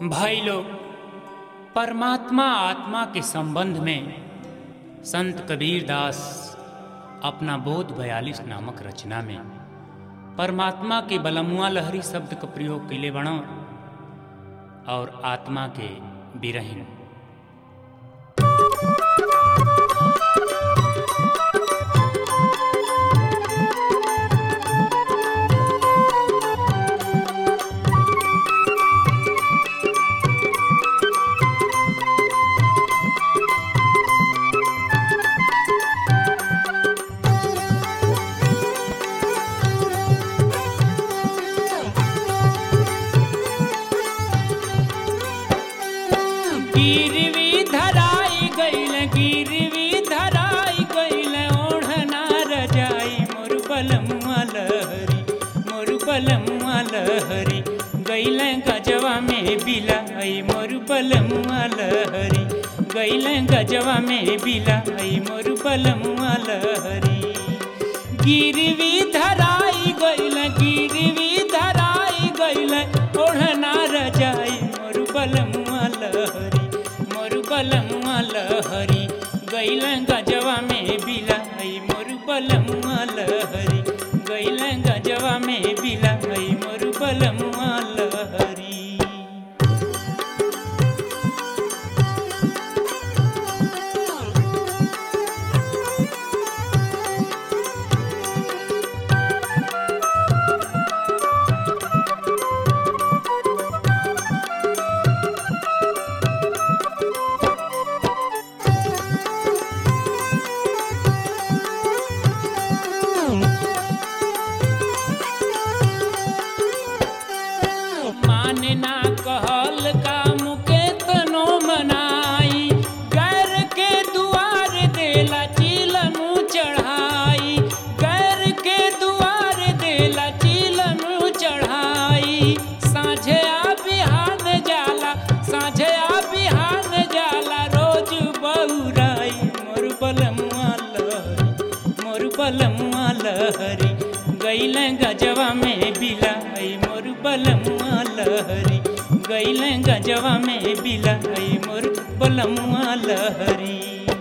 भाई लोग परमात्मा आत्मा के संबंध में संत कबीर दास अपना बोध बयालीस नामक रचना में परमात्मा के बलमुआ लहरी शब्द का प्रयोग कैले बणो और आत्मा के बिरहिन गिरवी धराई गईल गिरवी धराई गईल ओढ़ना रजाई मोर बलमुआ लहरी मोर बलमुआ लहरी गईल गजवा में बिलाई मोर बलमुआ लहरी गईल गजवा में बिलाई मोर बलमुआ लहरी गिरवी धराई गईल गिरवी धराई गईल ओढ़ना रजाई मोर बलमुआ लहरी मोर बलमुआ लहरी गईल गजवा में बिलाई मोर बलमुआ लहरी गईल गजवा में बिलाई मोर बलमुआ लहरी माने ना कहल का मुके तनो मनाई गैर के दुआर देला चिलनु चढ़ाई गैर के दुआर देला चिलनु चढ़ाई साझे आ बिहान जाला साझे आ बिहान जाला रोज बहुराई मोर बलमुआ लहरी मोर बलमुआ लहरी गैल गजवा में बिलाई मोर बलमुआ लहरी गैल गजवा में बिलाई मोर बलमुआ लहरी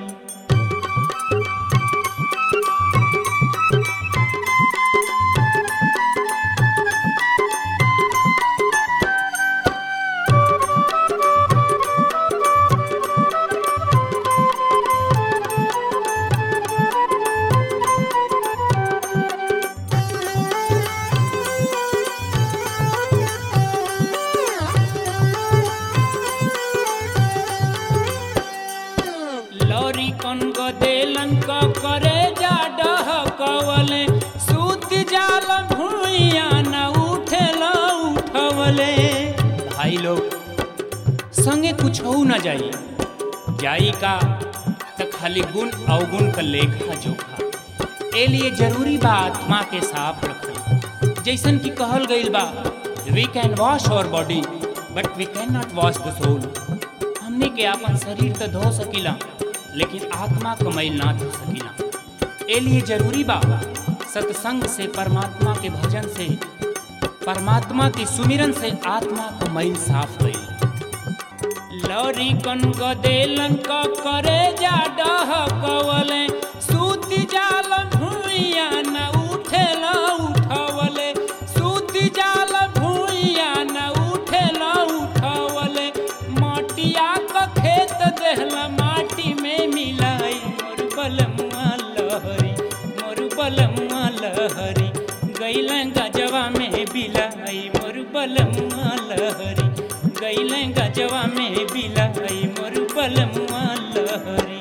लौरी कन को देलन क करे जा डह कवले सूत जाल भूइया न उठेल उठवले भाई लोग संगे कुछ हो न जाई जाई का त खाली गुण अवगुण का लेखा जोखा ए लिए जरूरी बा आत्मा के साफ रखल जैसन कि कहल गईल बा we can wash our body but we can not wash the soul हमने के अपन शरीर तो धो सकीला लेकिन आत्मा क मैल ना धो सकीला ए लिए जरूरी बा सत्संग से परमात्मा के भजन से परमात्मा के सुमिरन से आत्मा क मैल साफ गई लौरी कन क देलन क करे जा डह कवले सूत जाल भूइया न उठेल उठवले सूत जाल भूइया न उठेल उठवले मटिया क खेत देहला माटी में मिलाई मोर बलमुआ लहरी मोर बलमुआ लहरी गैल गजवा में बिलाई मोर बलमुआ लहरी गैल गजवा में बिलाई मोर बलमुआ लहरी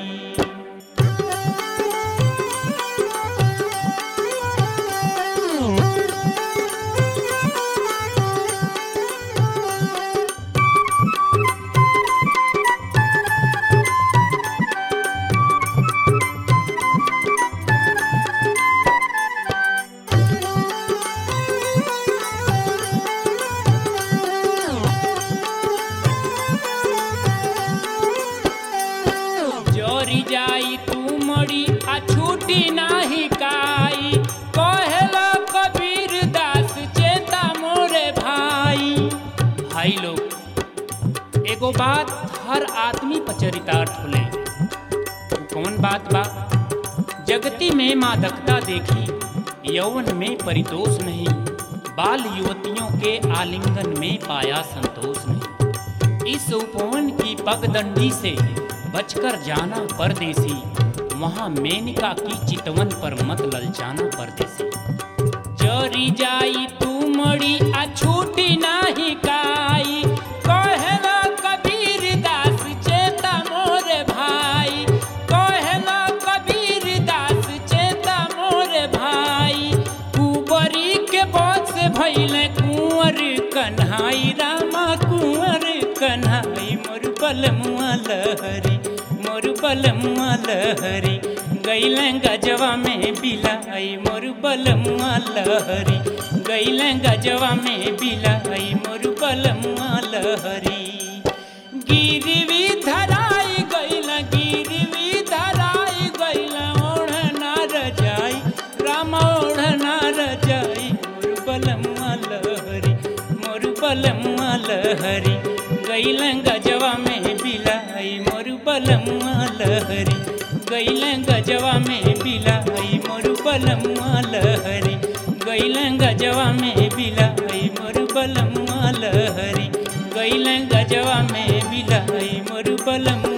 एगो बात हर आदमी पर चरितार्थ होले उ कौन बात बा जगती में मादकता देखी यौवन में परितोष नहीं बाल युवतियों के आलिंगन में पाया संतोष नहीं इस उपवन की पगदंडी से बचकर जाना परदेसी वहां मेनका की चितवन पर मत ललचाना परदेसी चोरी जाई तू मड़ी आ छूटी नाही काई कहला कबीर दास चेता मोरे भाई कहला कबीर दास चेता मोरे भाई कुबरी के बोझ से भइले कुंवर कन्हाई रामा कुंवर कन्हाई मोर बलमुआ लहरी मोर बलमुआ लहरी गैले गजवा में बिलाई मोर बलमुआ लहरी गैले गजवा में बिलाई मोर बलमुआ लहरी गिरवी धराई गैल गिरवी धराई गैल ओढ़ना रजाई राम ओढ़ना रजाई मोर बलमुआ लहरी मोर बलमुआ लहरी गैल गजवा में बिलाई मोर बलमुआ लहरी गैल गजवा में बिलाई मोर बलमुआ लहरी गैल गजवा में बिलाई मोर बलमुआ लहरी गैल गजवा में बिलाई मोर बलमुआ